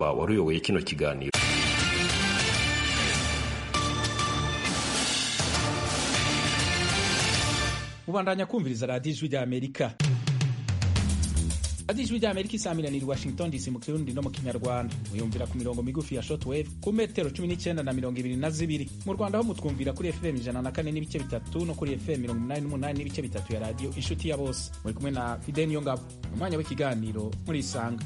wari uyoboye kino kiganiro mubandanya kumviriza radiyo ijwi rya amerika radiyo ijwi rya amerika isamiraniye washington dc mu kirundi no mu kinyarwanda muyumvira ku mirongo migufi ya shortwave ku metero cumi n'icyenda na mirongo ibiri na zibiri mu rwanda ho mutwumvira kuri fm ijana na kane n'ibice bitatu no kuri fm mirongo inani n'umunani n'ibice bitatu ya radiyo inshuti ya bose muri kumwe na fide niyo ngabo umwanya w'ikiganiro muri isanga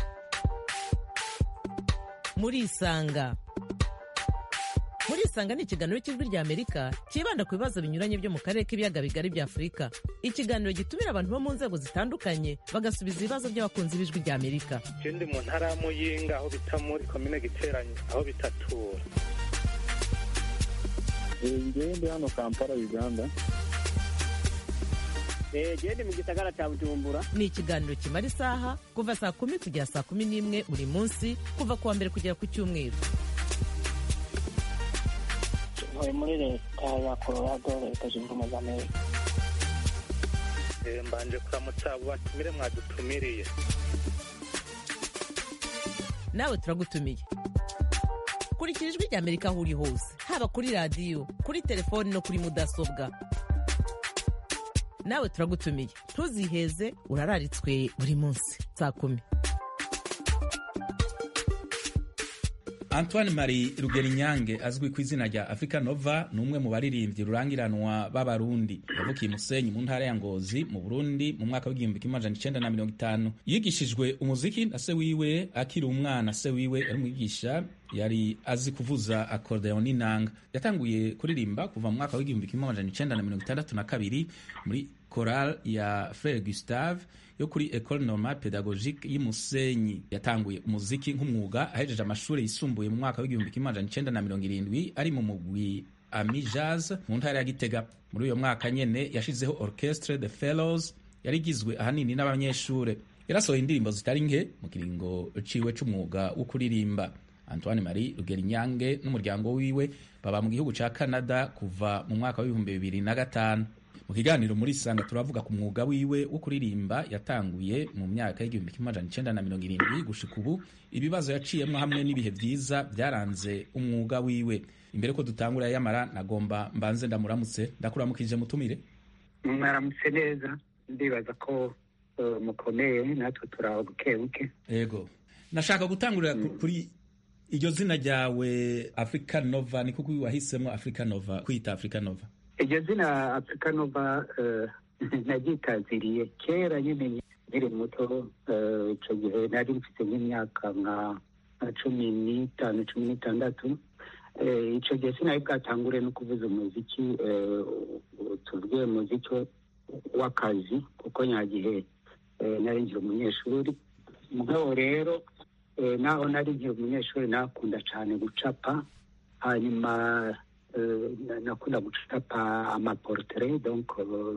muri isanga muri isanga ni ikiganiro cy'ijwi rya amerika cyibanda ku bibazo binyuranye byo mu karere k'ibiyaga bigari bya afurika ikiganiro gitumira abantu bo mu nzego zitandukanye bagasubiza ibibazo by'abakunzi b'ijwi rya amerika je ndi mu ntara ya muyinga aho bita muri komine giteranye aho bitatura ngewe ndi hano kampala uganda gende mu gisagara cya bujumbura ni ikiganiro kimara isaha kuva saa kumi kugera saa kumi n'imwe buri munsi kuva ku wa mbere kugera ku cyumweru ntuye muri leta ya colorado leta zunze ubumwe za amerika Eh, mbanje kuramutsa abo batumire mwadutumiriye nawe turagutumiye kurikira ijwi rya amerika aho uri hose haba kuri radiyo kuri telefoni no kuri mudasobwa nawe turagutumiye ntuziheze urararitswe buri munsi saa kumi antoine marie rugerinyange azwi ku izina rya africa nova ni umwe mu baririmbyi rurangiranwa b'abarundi yavukiye musenyi mu ntara ya ngozi mu burundi mu mwaka w'igihumbi kimwe amajana icenda na mirongo itanu yigishijwe umuziki na se wiwe akiri umwana se wiwe yari umwigisha yari azi kuvuza akordeon n'inanga yatanguye kuririmba kuva mu mwaka w'igihumbi kimwe amajana icenda na mirongo itandatu na kabiri muri choral ya frere gustave yo kuri ecole normale pedagogique y'Imusenyi yatanguye umuziki nk'umwuga ahejeje amashuri yisumbuye mu mwaka w'igihumbi kimwe amajana icenda na mirongo irindwi ari mu mugwi ami jazz mu ntara ya Gitega muri uyo mwaka nyene yashizeho orchestre de fellows yari igizwe ahanini n'abanyeshure yarasohoye indirimbo zitari nke mu kiringo ciwe c'umwuga wo kuririmba Antoine Marie Rugerinyange n'umuryango wiwe baba mu gihugu ca Canada kuva mu mwaka w'ibihumbi bibiri na gatanu mu kiganiro muri sanga turavuga ku mwuga wiwe wo kuririmba yatanguye mu myaka y'igihumbi kimwe amajana icenda na mirongo irindwi gushika ubu ibibazo yaciyemwo hamwe n'ibihe vyiza byaranze umwuga wiwe imbere ko dutangura yamara nagomba mbanze ndamuramutse ndakuramukije mutumire mwaramutse neza ndibaza ko eh, mukomeye natwe turaho buke buke ego nashaka gutangurira ku- kuri iryo zina ryawe africa nova ni kuko wahisemo africa nova kwita africa nova iryo zina afurika nova eh, naryitaziriye kera nyine nkiri muto eh, ico gihe nari mfite nk'imyaka nka nka cumi n'itanu cumi n'itandatu Eh, ico gihe sinari bwatangure no kuvuza umuziki eh, tuvuge umuziki w'akazi kuko nyagihe eh, nari nkiri umunyeshuri mugabo rero eh, naho nari nkiri umunyeshuri nakunda cyane gucapa hanyuma eh, na- nakunda gucapa amaportrait donc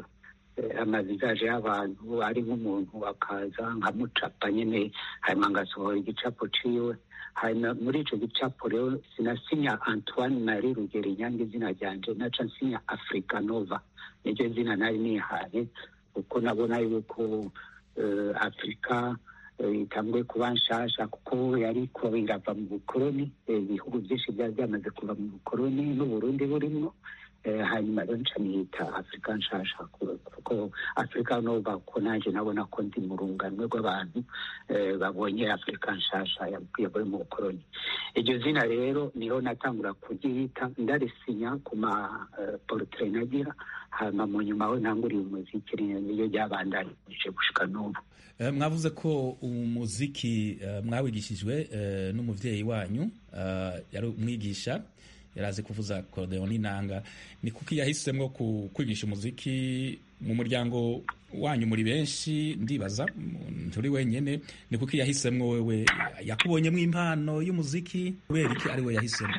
eh, amavisaje y'abantu ari nk'umuntu akaza nkamucapa nyine hanyuma ngasohora igicapo ciwe hanyuma muri ico gicapo rero sinasinya antoine marie rugero inyange izina ryanje naca nsinya africa nova niryo zina nari nihaye kuko nabona yuko eh, afurika eh, itanguye kuba nshasha kuko yariko irava mu bukoroni eh, ibihugu byinshi byari byamaze kuva mu bukoroni n'uburundi burimwo Eh, hanyuma rero nca niyita afurika nshasha ku- kuko afurika nova ko nanje nabona ko ndi mu runganwe rw'abantu eh, babonye afurika nshasha yavuye mu bukoroni iryo zina rero niho natangura kuryita ndarisinya ku ma eh, portrait nagira hanyuma mu nyuma aho ntanguriye umuziki niyo ryabandanije gushika n'ubu Eh, mwavuze ko umuziki eh, mwawigishijwe eh, n'umuvyeyi wanyu eh, yari umwigisha yarazi kuvuza akordeon n'inanga ni kuki yahisemwo ku- kwigisha umuziki mu muryango wanyu muri benshi ndibaza mm, nturi wenyene ni kuki yahisemwo wewe yakubonyemwo impano y'umuziki kubera iki ari we yahisemwo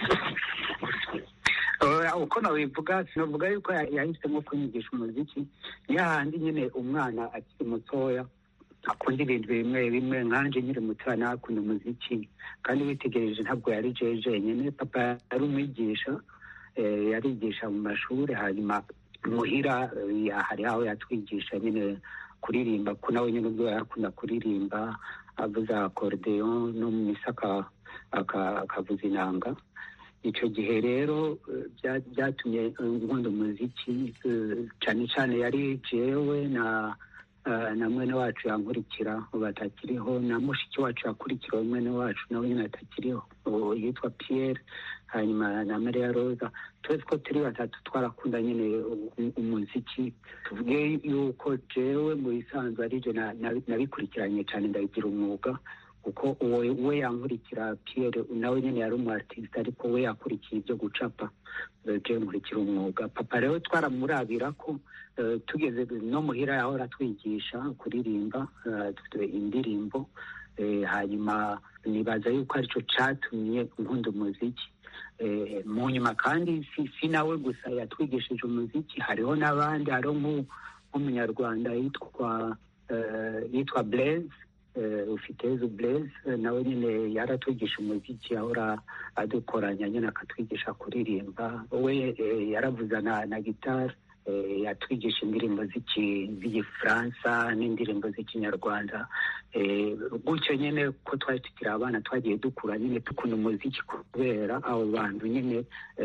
Eh, uko nabivuga sinavuga yuko ya- yahisemo kunyigisha umuziki ni hahandi nyine umwana akiri mutoya akunda ibintu bimwe bimwe nkanje nkiri mutoya nakunda umuziki kandi witegereje ntabwo yari jeje jenyine papa yari umwigisha eh, yarigisha mu mashuri hanyuma muhira eh, ya- hari aho yatwigisha nyine kuririmba ko nawe nyine ubwo yarakunda kuririmba avuza akorudeyo no mu misa akavuza inanga icyo gihe rero byatumye nkunda umuziki cyane cyane yari jewe na na mwene wacu yankurikira ubu atakiriho na mushiki wacu yakurikira mwene wacu nawe nyine atakiriho yitwa Pierre hanyuma na Maria Rosa twese ko turi batatu twarakunda nyine umuziki tuvuge yuko jewe mu bisanzwe aribyo nabikurikiranye cyane ndabigira umwuga kuko uwo we yankurikira Pierre nawe nyine yari umu artiste ariko we yakurikiye ibyo gucapa je nkurikira umwuga papa rero twaramurabira ko tugeze no muhira yahora twigisha kuririmba indirimbo hanyuma nibaza yuko aricyo catumye nkunda umuziki mu nyuma kandi si nawe gusa yatwigishije umuziki hariho n'abandi hariho nk'umunyarwanda yitwa yitwa Blaise ufitezo Blaise nawe nyine yaratwigisha umuziki ahora adukoranya nyine akatwigisha kuririmba we yaravuza na gitari yatwigisha indirimbo z'igifaransa n'indirimbo z'ikinyarwanda gutyo nyine ko twari tukiri abana twagiye dukura nyine dukunda umuziki kubera abo bantu nyine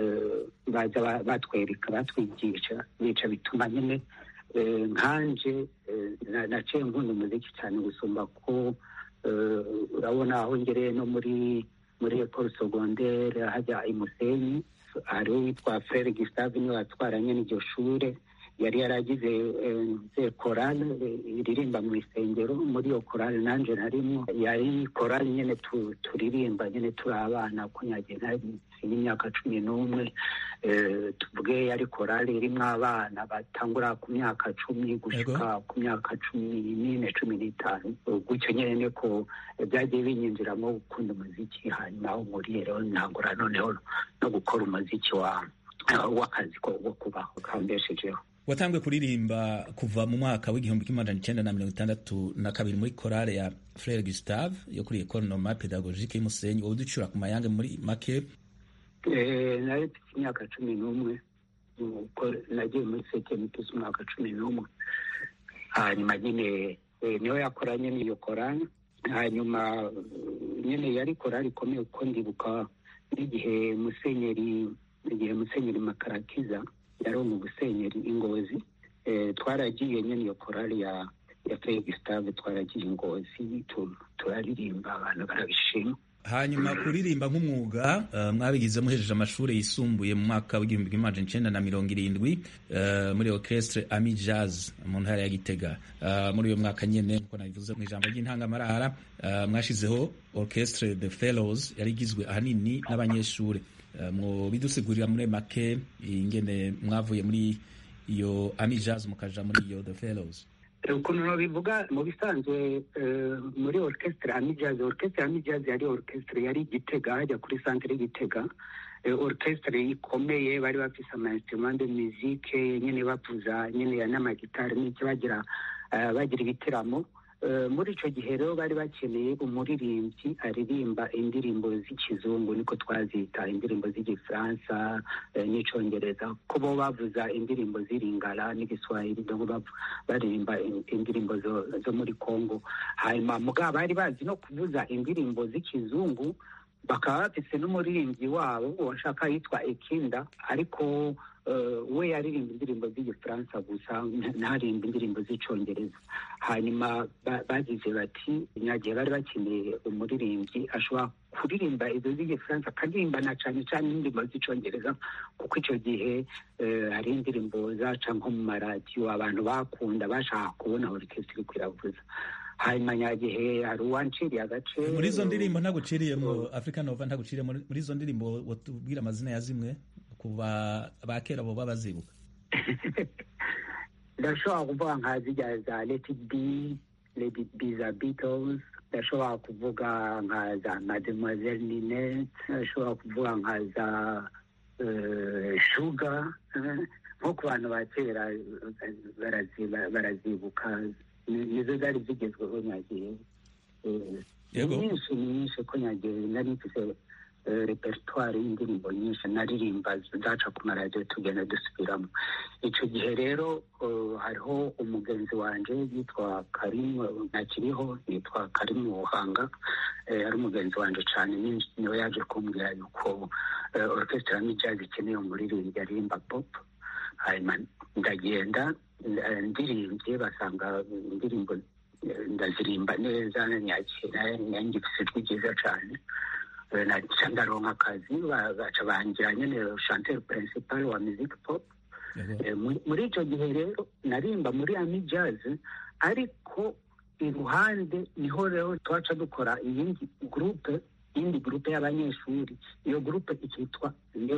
baza batwereka batwigisha bica bituma nyine nkanje naciye nkunda umuziki cyane gusumba ko urabona aho ngereye no muri muri ecole secondaire hajya imusenyi hariho witwa frere gustave niwe watwaranye n'iryo shure yari yaragize korale iririmba mu isengero muri iyo korale nanjye narimo yari korale nyine turirimba nyine turi abana ko nyagenda y'imyaka cumi n'umwe tuvuge yari korale irimo abana batangura ku myaka cumi gushyika ku myaka cumi n'ine cumi n'itanu gutyo nyine ko byagiye binyinjiramo gukunda umuziki hanyuma aho nkuriye rero ntangura noneho no gukora umuziki w'akazi ko kubaho kambeshejeho watanzwe kuririmba kuva mu mwaka w'igihumbi kimwe amajana icenda na mirongo itandatu na kabiri muri korale ya frere gustave yo kuri ekole normal pedagogique y'umusenyi wowe uducura ku mayange muri make nari mfite imyaka cumi n'umwe nagiye muri sekeni mfise umwaka cumi n'umwe hanyuma nyine niyo yakoranye n'iyo korale hanyuma nyine yari korale ikomeye kuko ndibuka n'igihe musenyeri igihe musenyeri makarakiza yari mu gusenyeri ingozi twaragiye nyine iyo korali ya ya Frere Gustave twaragiye ingozi turaririmba abantu barabishima hanyuma kuririmba nk'umwuga mwabigize muhejeje amashuri yisumbuye mu mwaka w'igihumbi kimwe amajana icenda na mirongo irindwi muri orchestre ami jazz mu ntara ya gitega muri uyo mwaka nyene nkuko nabivuze mu ijambo ry'intangamarara mwashizeho orchestre the fellows yari igizwe ahanini n'abanyeshuri mu bidusigurira muri make ingene mwavuye muri iyo ami jazz mukaja muri iyo the fellows ukuntu bivuga mu bisanzwe muri orchestre ami jazz orchestre ami jazz yari orchestre yari igitega hajya kuri centre y'igitega orchestre ikomeye bari bafise ama instrument de musique nyene bavuza nyene n'amagitari n'icyo bagira bagira ibiteramo muri icyo gihe rero bari bakeneye umuririmbyi aririmba indirimbo z'ikizungu niko twazita indirimbo z'igifaransa n'icyongereza ko bo bavuza indirimbo z'iringara n'igiswahili baririmba indirimbo zo muri congo hanyuma mugabo bari bazi no kuvuza indirimbo z'ikizungu bakaba bafise n'umuririmbyi wabo washaka yitwa ekinda ariko we yaririmba indirimbo z'igifaransa gusa ntaririmba indirimbo z'icyongereza hanyuma bagize bati nyagihe bari bakeneye umuririmbyi ashobora kuririmba izo z'igifaransa akaririmba na cyane cyane indirimbo z'icyongereza kuko icyo gihe hari indirimbo zaca nko mu maradiyo abantu bakunda bashaka kubona orikesitiri kwiravuza hanyuma nyagihe hari uwanciriye agace muri izo ndirimbo ntaguciriyemo africa nova ntaguciriye muri izo ndirimbo watubwira amazina ya zimwe kuba ba kera bo babazibuka ndashobora kuvuga nka zijya za leti bi leti bi za beatles ndashobora kuvuga nka za mademoiselle ninette ndashobora kuvuga nka za shuga nko ku bantu ba kera barazibuka nizo zari zigezweho nyagihe ni nyinshi ni nyinshi ko nyagihe nari mfise repertoire y'indirimbo nyinshi naririmba zaca ku maradiyo tugenda dusubiramo icyo gihe rero hariho umugenzi wanjye yitwa karimu ntakiriho yitwa karimu buhanga ari umugenzi wanjye cyane niwe yaje kumbwira yuko orchestre jazz ikeneye umuririmbyi aririmba pop hanyuma ndagenda ndirimbye basanga indirimbo ndazirimba neza nyakira nanjye ifite ijwi ryiza cyane naca ndaronka akazi baca bangira nyine chanteur principal wa music pop muri icyo gihe rero narimba muri ami jazz ariko iruhande niho rero twaca dukora iyindi groupe iyindi groupe y'abanyeshuri iyo groupe ikitwa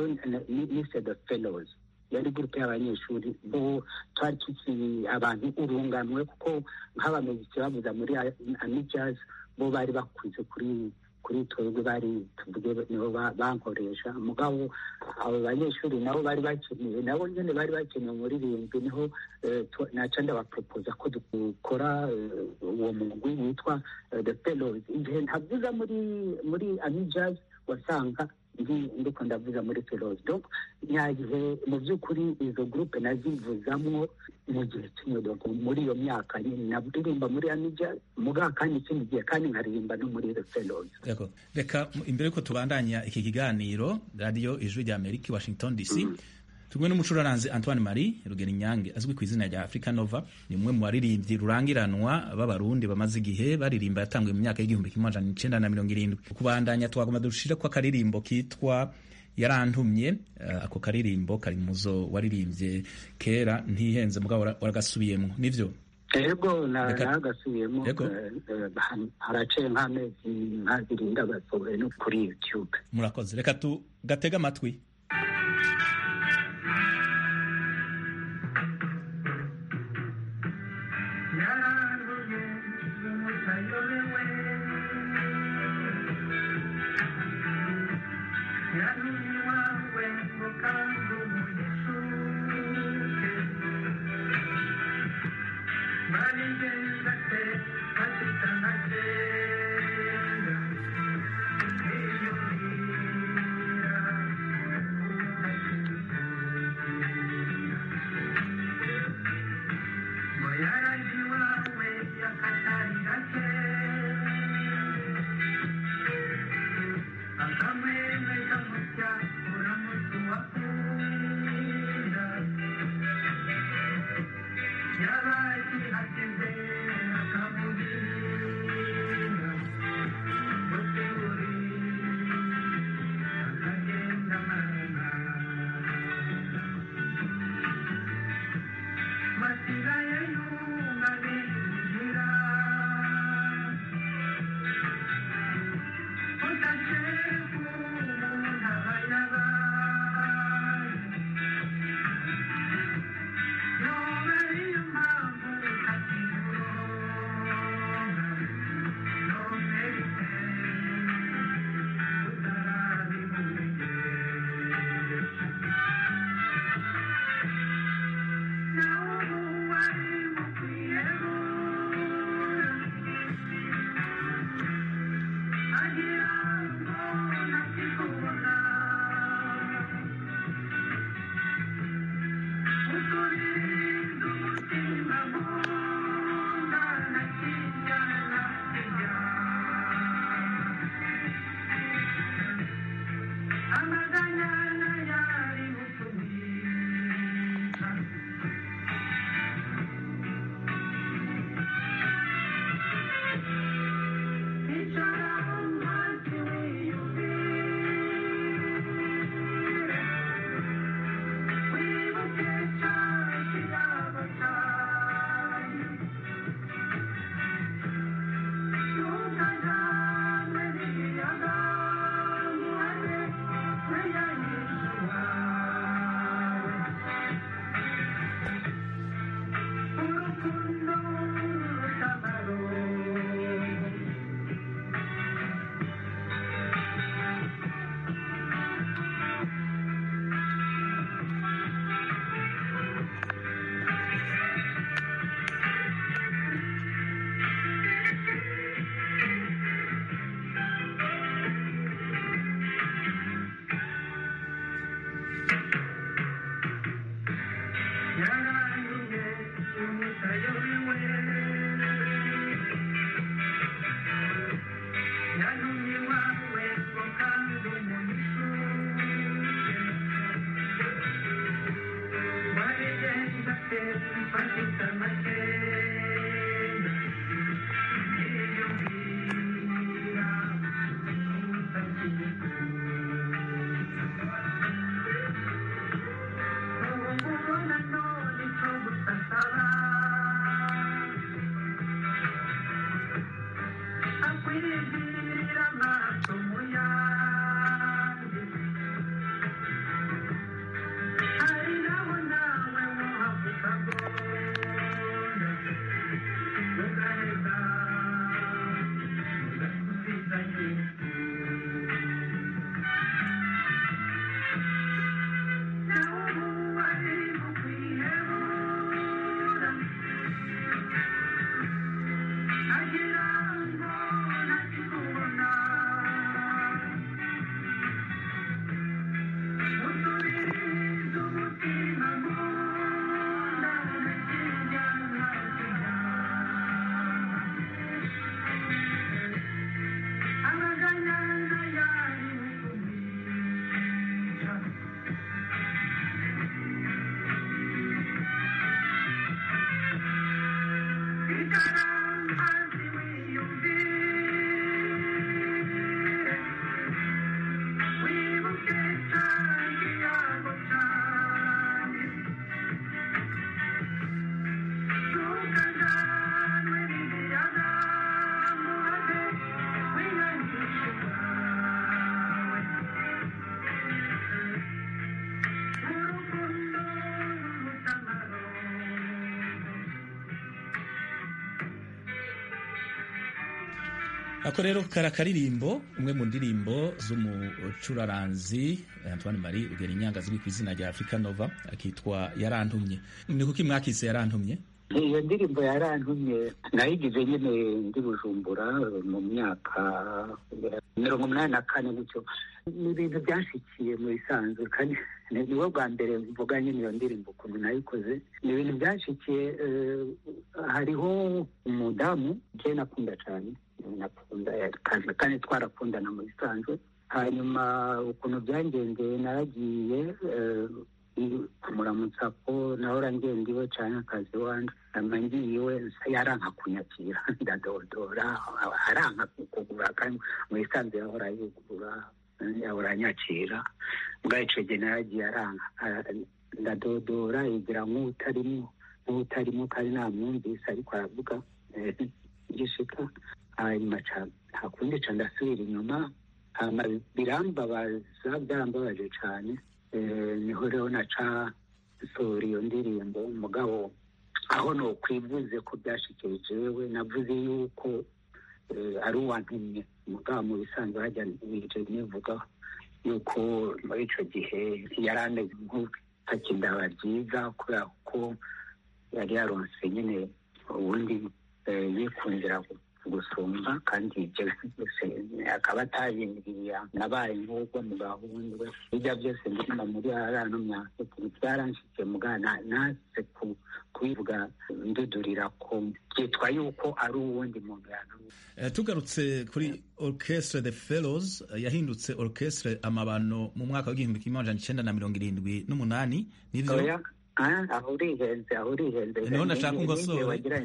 mise the fellows yari gurupe y'abanyeshuri bo twari tukiri abantu urunganwe kuko nk'abamuziki bavuza muri amijaz bo bari bakuze kuri kuri twebwe bari tuvuge nibo bankoresha mugabo abo banyeshuri nabo bari bakeneye nabo nyine bari bakeneye umuririmbyi niho naca ndabaporopoza ko dukora uwo mugwi witwa the fellows igihe ntavuza muri muri amijaz wasanga ndiko ndavuza muri feroze donc nyagihe mu by'ukuri izo groupe nazivuzamwo mu gihe kimwe donc muri iyo myaka nyine naririmba muri amija muga kandi ikindi gihe kandi nkaririmba no muri feroze reka imbere yuko tubandanya iki kiganiro radiyo ijwi rya amerika washington dc tumwe n'umucuraranzi antoine marie rugero inyange azwi ku izina rya africa nova ni umwe mu baririmbyi rurangiranwa b'abarundi bamaze igihe baririmba yatanguye mu myaka y'igihumbi kimwe amajana icenda na mirongo irindwi kubandanya twagomba dushire ko akaririmbo kitwa yarantumye uh, ako karirimbo kari muzo waririmbye kera ntihenze mugabo waragasubiyemo nivyo ego nagasubiyemo haraciye nk'amezi nk'abiri ndagasohoye no kuri youtube murakoze reka tugatega amatwi Thank you. ako rero kari akaririmbo umwe mu ndirimbo z'umucuraranzi antoine marie ugera inyanga ziri ku izina rya africa nova akitwa yarantumye ni kuki mwakise yarantumye iyo ndirimbo yarantumye nayigize nyine ndi bujumbura mu myaka mirongo umunani na kane gutyo ni ibintu byanshikiye mu bisanzwe kandi niwo bwa mbere mvuga nyine iyo ndirimbo ukuntu nayikoze ni ibintu byanshikiye hariho umudamu je nakunda cyane nakunda kandi twarakundana mu bisanzwe hanyuma ukuntu byangendeye naragiye kumuramutsa ko nahora ngenda iwe cyane akazi wanje hanyuma ngiye iwe yaranka kunyakira ndadodora aranka kugura kandi mu bisanzwe yahora yugurura yahora anyakira mbwa ico gihe naragiye aranka ndadodora yigira nk'utarimo nk'utarimo kandi namwumvise ariko aravuga gishika hanyuma nta kundi ca ndasubira inyuma hama birambabaza byarambabaje cane niho rero naca nsohora iyo ndirimbo mugabo aho nokwivuze ko byashikiye jewe navuze yuko ari uwantumye mugabo mu bisanzwe hajya nije nivuga yuko muri ico gihe yari ameze nk'utakindaba ryiza kubera ko yari yaronse nyine ubundi yikundira gusumba kandi ibyo byose akaba atabimbwiye nabaye nk'ubwo mu gahundwe ibyo byose ndimo muri arano myaka byaranshikiye mugana nase kubivuga ndudurira ko byitwa yuko ari uwundi muntu yantumye tugarutse kuri orchestre the fellows yahindutse orchestre amabano mu mwaka w'igihumbi kimwe amajana icenda na mirongo irindwi n'umunani nivyo aho urihenze aho urihenze niho nashaka ungosore wagira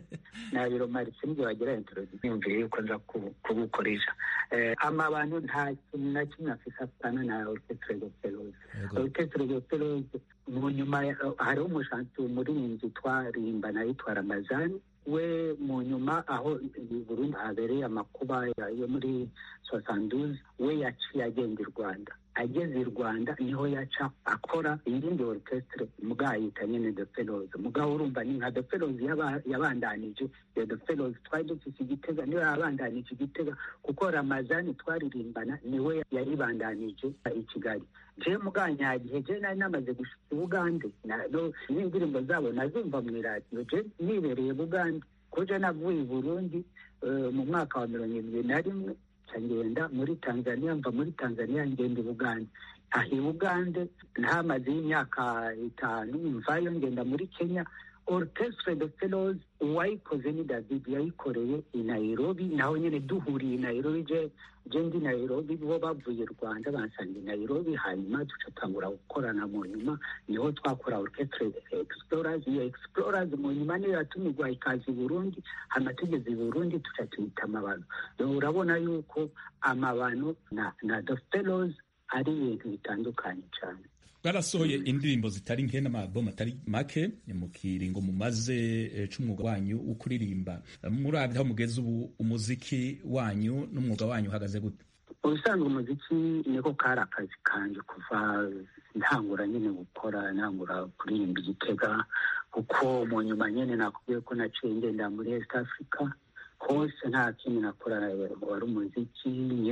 nabiro maritse nibyo wagira introduction yumviye yuko nza kugukoresha amabano nta kintu na kimwe afise apana na orchestre de fellows orchestre de fellows mu nyuma hariho umushansi umuririmbyi twarimbana yitwa ramazani we mu nyuma aho burundi habereye amakuba yo muri sosanduze we yaciye agenda i rwanda ageze i rwanda niho yaca akora iyindi orchestre mugabo yita nyene the fellows mugabo urumva ni nka the fellows yabandanije iyo the fellows twari dufise igitega niwe yabandanije igitega kuko ramazani twaririmbana niwe yaribandanije i kigali je muganyagihe je nari namaze gushika ubugande n'indirimbo zabo nazumva mu iradiyo je nibereye bugande ko je navuye i burundi mu mwaka wa mirongo irindwi na rimwe ngenda muri tanzania mva muri tanzania ngenda i bugande aha i bugande ntamaze y'imyaka itanu mvayo ngenda muri kenya orchestre de fellows uwayikoze ni david yayikoreye i nairobi naho nyine duhuriye i nairobi je je ndi nairobi bo bavuye rwanda bansanga i nairobi hanyuma ducatangura gukorana mu nyuma niho twakora orchestre explorers iyo explorers mu nyuma niyo yatumirwa ikaza i burundi hama tugeze i burundi tuca tuyita amabano urabona yuko amabano na, na the fellows ari ibintu bitandukanye cyane bwarasohoye indirimbo zitari nke n'amabomu atari make mu kiringo mumaze c'umwuga wanyu wo kuririmba muravye aho mugeze ubu umuziki wanyu n'umwuga wanyu uhagaze gute ubusanzwe umuziki niko kari akazi kanje kuva ntangura nyine gukora ntangura kuririmba igitega kuko mu nyuma nyine nakubwiye ko naciye ngenda muri east africa hose nta kindi nakora wari umuziki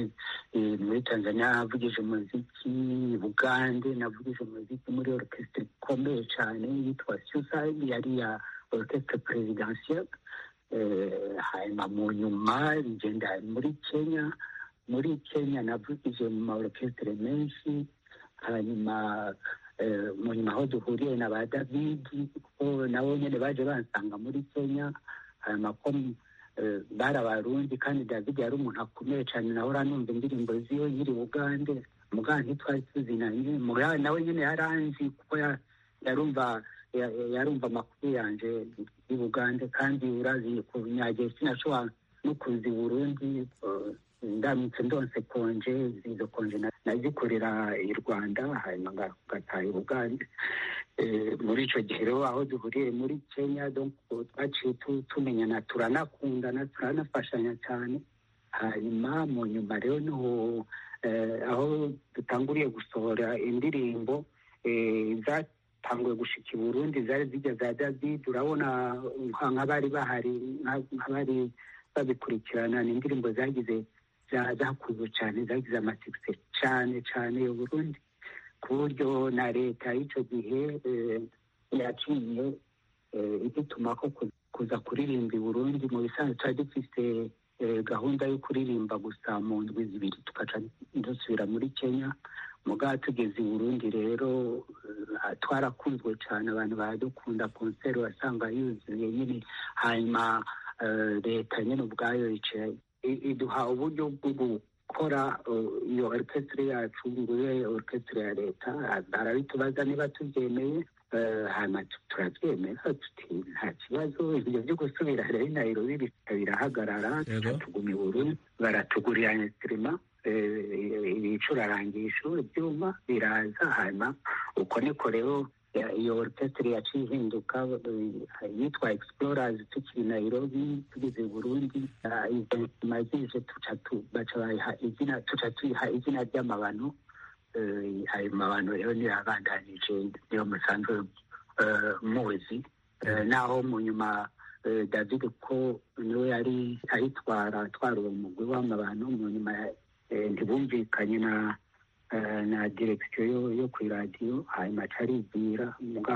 muri tanzania navugije umuziki bugande navugije umuziki muri orchestre ikomeye cyane yitwa suicide yari ya orchestre presidentielle hanyuma mu nyuma ngenda muri kenya muri kenya navugije mu ma orchestre menshi hanyuma mu nyuma aho duhuriye na ba david kuko nabo nyine baje bansanga muri kenya hanyuma ko bari abarundi kandi david yari umuntu akomeye cyane nawe numva indirimbo ziwe nyiri bugande muganga ntitwari tuzinanye muganga nawe nyine yaranzi kuko yarumva yarumva amakuru yanje i bugande kandi urazi kunyagiye sinashobora no kuza i burundi ndamutse ndonse konje izo konje nazikorera i rwanda hanyuma ngataha i bugande muri icyo gihe rero aho duhuriye muri kenya twaciye tumenyana turanakundana turanafashanya cyane hanyuma mu nyuma rero niho aho dutanguriye gusohora indirimbo zatanguye gushika i burundi zari zijya za david urabona nk'abari bahari nk'abari babikurikirana ni indirimbo zagize zakunzwe cyane zagize amasikise cyane cyane u Burundi ku buryo na leta y'icyo gihe yaciye idutuma ko kuza kuririmba i Burundi mu bisanzwe twari dufite gahunda yo kuririmba gusa mu ndwi zibiri tugaca dusubira muri kenya mugabo tugeze i burundi rero twarakunzwe cyane abantu baradukunda konseri wasanga yuzuye nyine hanyuma leta nyine ubwayo yicaye iduha uburyo bwo gukora iyo orukesitire yacu ngo ibe orukesitire ya leta barabitubaza niba tubyemeye hanyuma turabyemera tuti nta kibazo ibyo byo gusubira rero nayirobi birahagarara tuguma i burundi baratugurira insitirima ibicurarangisho ibyuma biraza hanyuma uko niko rero iyo orukesitire yaciye ihinduka yitwa explorazi tukiri nayirobi tugeze i burundi izo nsima zije baca bayiha izina tuca tuyiha izina ry'amabano ayo mabano rero niyo yabandanije niyo musanzwe muzi naho mu nyuma david ko niwe yari ayitwara atwara uwo mugwi w'amabano mu nyuma ntibumvikanye na na direkisiyo yo ku iradiyo hanyuma aribwira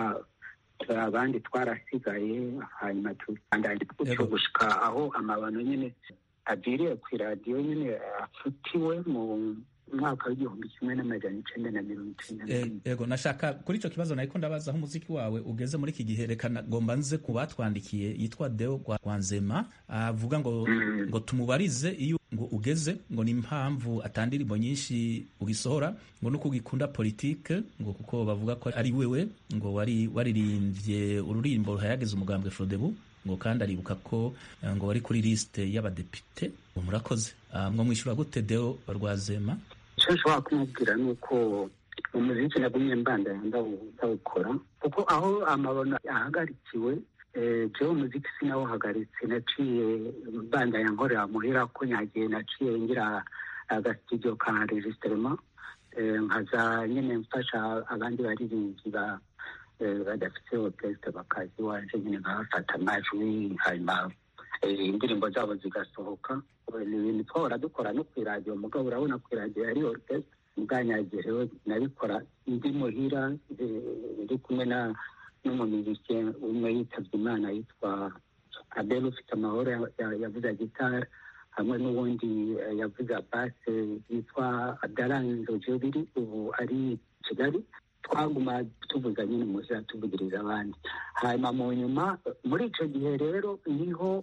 abandi twarasigaye hanyuma tubandanya gutyo gushika aho amabano nyine agiriye ku iradiyo nyine afutiwe mu mwaka w'igihumbi kimwe n'amajana icenda na mirongo icenda yego nashaka kuri ico kibazo nariko ndabaza aho umuziki wawe ugeze muri iki gihe reka ngomba nze ku batwandikiye yitwa deo rwanzema avuga ngo ngo tumubarize iyo ngo ugeze ngo ni impamvu atandirimbo nyinshi ugisohora ngo nuko ugikunda politike ngo kuko bavuga ko ari wewe ngo wari waririmbye ururimbo ruhayageze umugambwe Frodebu ngo kandi aribuka ko ngo wari kuri liste y'abadepite murakoze mwo mwishyura gute deo rwazema icyo nshobora kumubwira ni uko umuziki nagumye mbandanya ndawukora kuko aho amabona ahagarikiwe jewe umuziki sinawuhagaritse naciye mbandanya nkorera muhira ko nyagiye naciye ngira agasitudiyo ka regisiterema nkaza nyine mfasha abandi baririmbyi ba badafite orukesite bakaza iwanje nyine nkabafata amajwi hanyuma indirimbo zabo zigasohoka ni ibintu twahora dukora no ku iradiyo mugabo urabona ku iradiyo yari orukesite ubwanyagiye rero nabikora ndi muhira ndi kumwe na n'umumiziki umwe yitabye imana yitwa abel ufite amahoro yavuze gitari hamwe n'ubundi yavuze base yitwa adaranzo jobiri ubu ari kigali twaguma tuvuga nyine muhira tuvugiriza abandi hanyuma mu nyuma muri icyo gihe rero niho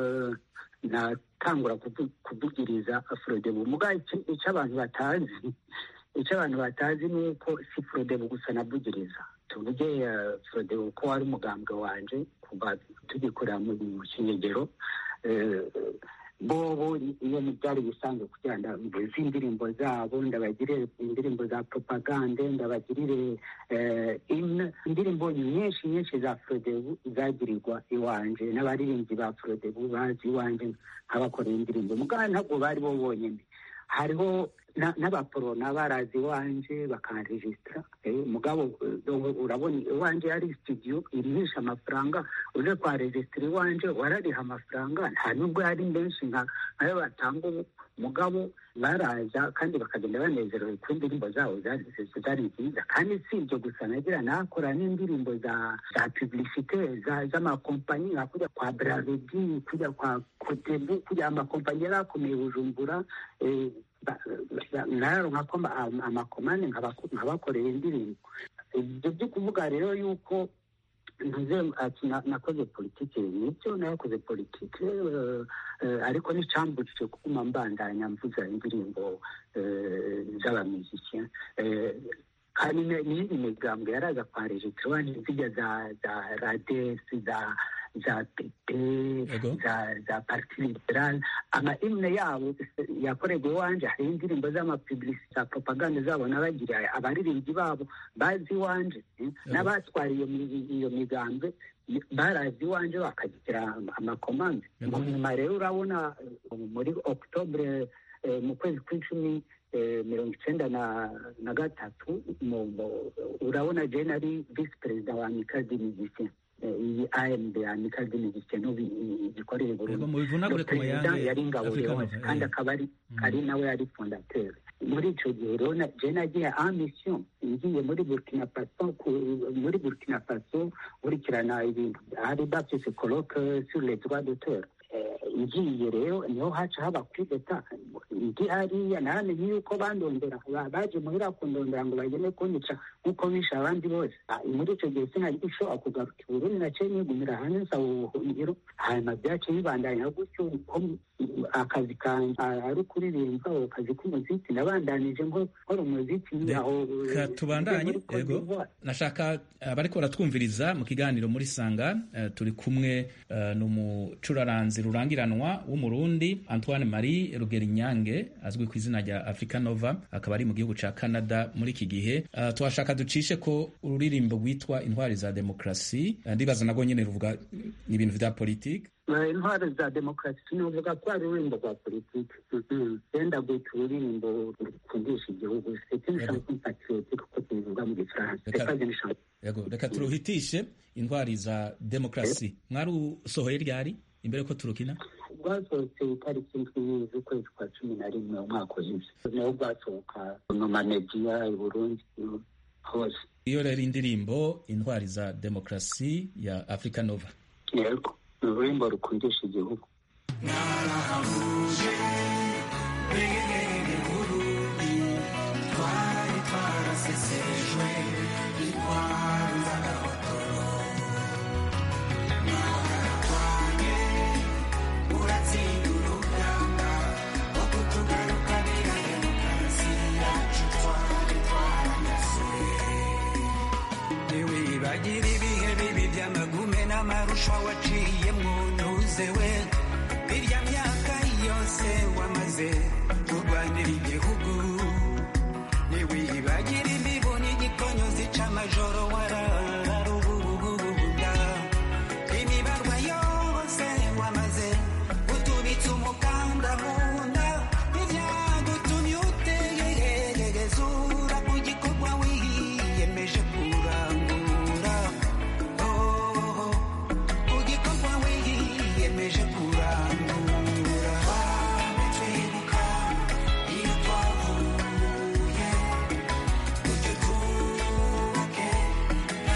natangura kuvugiriza afrodebu muga icyo abantu batazi icyo abantu batazi ni uko si frodebu gusa navugiriza tuvuge frodebu ko wari umugambwe wanje kuva tugikorera mu kinyegero bobo iyo byari bisanzwe kugira ngo mbuze indirimbo zabo ndabagirire indirimbo za propagande ndabagirire indirimbo nyinshi nyinshi za frodebu zagirirwa iwanje n'abaririmbyi ba frodebu bazi iwanje nk'abakorera indirimbo mugabo ntabwo bari bo bonyine hariho n'abaporona barazi iwanje bakanregisitara mugabo urabona iwanje yari studio irihisha amafaranga uje kwa regisitara iwanje warariha amafaranga nta nubwo yari menshi nkayo batanga ubu mugabo baraza kandi bakagenda banezerewe ku indirimbo zabo zari nziza kandi si ibyo gusa nagira nakora n'indirimbo za za publicite z'amakompanyi nka kujya kwa bravedi kujya kwa kotebu kujya amakompanyi yari akomeye bujumbura naronka ko amakomane nkabakorera indirimbo ibyo byo kuvuga rero yuko ati nakoze politike nibyo nakoze politike ariko n'icyambujije kuguma mbandanya mvuza indirimbo z'abamiziki kandi n'iyindi migambwe yaraza kwa regitire zijya za za radesi za za pepe za za parti liberale ama imwe yabo yakorerwa iwanje hari indirimbo z'amapiblisite za propaganda zabo n'abagira abaririmbyi babo bazi iwanje n'abatwara iyo migambwe barazi iwanje bakagira amakomande mu nyuma rero urabona muri okutobure mu kwezi kw'icumi mirongo icyenda na gatatu urabona jene ari visi perezida wa mikadi miziki eh, iyi AMD Amicale des Musiciens gikorera i Yego, Burundi mubivunagure Le ku perezida mayange yari ingabo Africa leonce Nova, kandi eh. akaba ari ari nawe yari fondateur muri ico gihe rero na- je nagiye en mission ngiye muri burkina faso ku- muri burkina faso nkurikirana ibintu hari bafise colloque sur les droits d'auteur Eh, ngiye rero niho haca haba kuri leta ndi hariya naramenye yuko bandondera ba- baje muhira kundondera ngo bagende kunyica nk'uko bishe abandi bose Ah, muri ico gihe sinari gushobora kugaruka i burundi naciye nigumira hanze nsaba ubuhungiro hanyuma byaciye bibandanya gutyo uko akazi kanje ah, ari kuririmba ako kazi k'umuziki nabandanije nko nkora umuziki aho Reka tubandanye muri Cote yego d'Ivoire. nashaka abariko baratwumviriza mu kiganiro muri sanga eh, turi kumwe eh, n'umucuraranzi rurangiranwa w'umurundi antoine marie rugerinyange azwi ku izina rya africa nova akaba ari mu gihugu ca canada muri iki gihe Eh, twashaka ducishe ko ururirimbo rwitwa intwari za demokrasi Eh, ndibaza nagwo nyene ruvuga ni ibintu vya politike Eh, intwaro za demokarasi sinavuga ko ari ururirimbo rwa politiki Mhm. yenda guhita ururirimbo rukundisha igihugu c'est une Yego. chanson patriotique uko tubivuga mu gifaransa Reka- c'est pas une chanson yego reka turuhitishe intwari za demokrasi mwarusohoye ryari imbere ko turukina rwasohotse itariki ndwi z'ukwezi kwa cumi na rimwe umwaka uheze naho rwasohoka mu mamediya i burundi hose iyo rero indirimbo intwari za demokrasi ya africa nova yego ni ururirimbo rukundisha igihugu ntiwibagira ibihe bibi by'amagume n'amarusha waciyemo ntuzewe irya myaka yose wamaze kurwanira igihugu ntiwibagira imibu n'igikonyo zica amajoro warararubububunda imibarwa yose wamaze utubitse umukanda mu nda ibyagutumye utegerezura ku gikorwa wiyemeje kurangura Oh, ku gikorwa wiyemeje kurangura twibuka iyo twavuye ujye twubake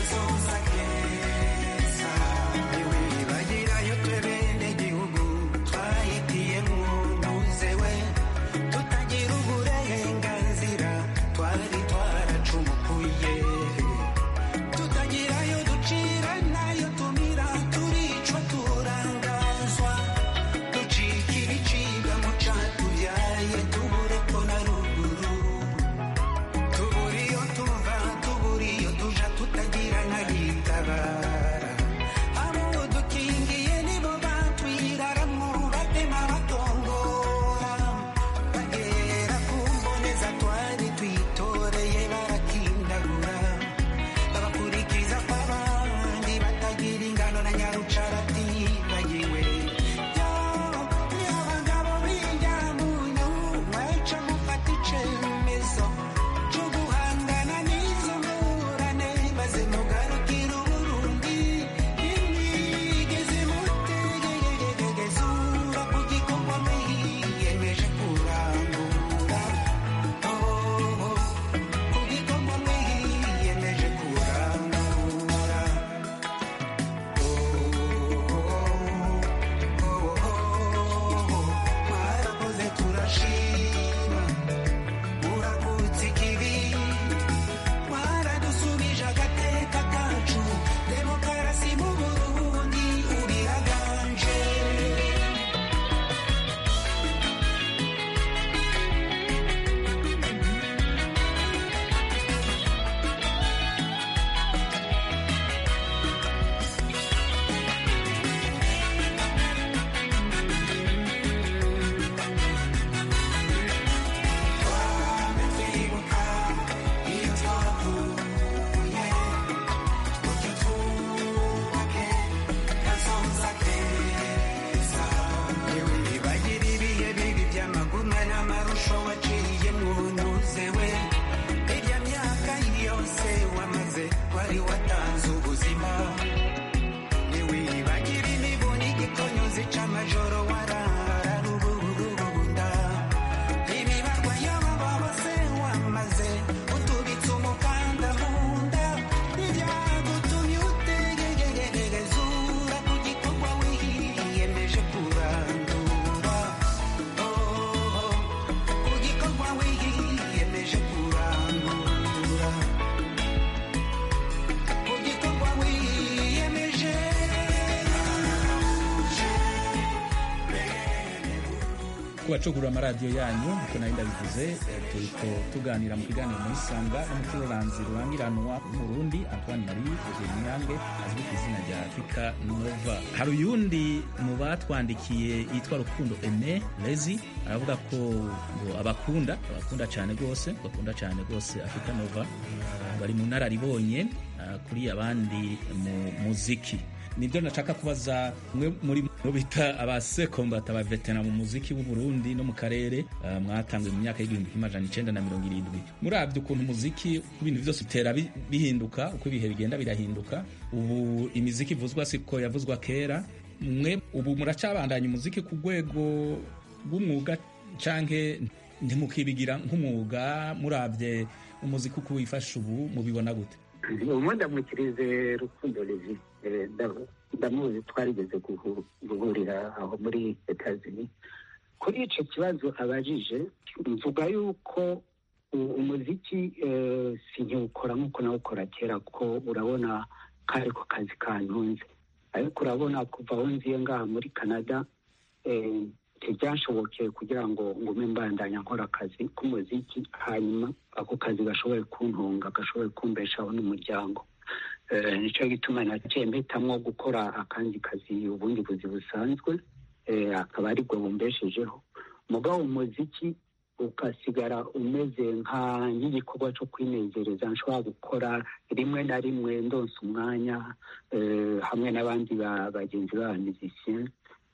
kubacugurura amaradiyo yanyu nkuko nari ndabivuze eh, turiko tuganira mu kiganiro muri sanga n'umucururanzi rurangiranwa w'umurundi antoine marie nyange azwi ku izina rya africa nova hari uyundi mu batwandikiye yitwa rukundo ene lezi aravuga ko ngo abakunda abakunda cyane rwose bakunda cyane rwose africa nova Ah, bari mu nararibonye ah, kuri abandi mu muziki nibyo nashaka kubaza umwe muri bo bita abasekombata abavetera mu muziki w'u Burundi no mu karere uh, mwatanguye mu myaka y'igihumbi kimwe amajana icenda na mirongo irindwi murabye ukuntu umuziki uko ibintu byose utera bi- bihinduka uko ibihe bigenda birahinduka ubu imiziki ivuzwa siko yavuzwa kera mwe ubu muracabandanya umuziki ku rwego rw'umwuga canke ntimukibigira nk'umwuga murabye umuziki uko wifashe ubu mubibona gute ubu ndamukirize rukundo levi Eh, nda- ndamuzi twarigeze guhu- guhurira aho muri etazini kuri icyo kibazo abajije mvuga yuko u- umuziki eh, sinkiwukora nk'uko nawukora kera kuko urabona kari ko kazi kantunze ariko urabona kuva aho nziye ngaha muri canada eh, ntibyashobokeye kugira ngo ngume mbandanya nkora akazi k'umuziki hanyuma ako kazi gashoboye kuntunga gashoboye kumbeshaho n'umuryango Eh, nicyo gituma naciye mpitamwo gukora akandi kazi ubundi buzi busanzwe eh, akaba ari bwo bumbeshejeho mugabo umuziki ugasigara umeze nka nk'igikorwa cyo kwinezereza nshobora gukora rimwe na rimwe ndonsa umwanya eh, hamwe n'abandi ba- bagenzi b'abamizisiyen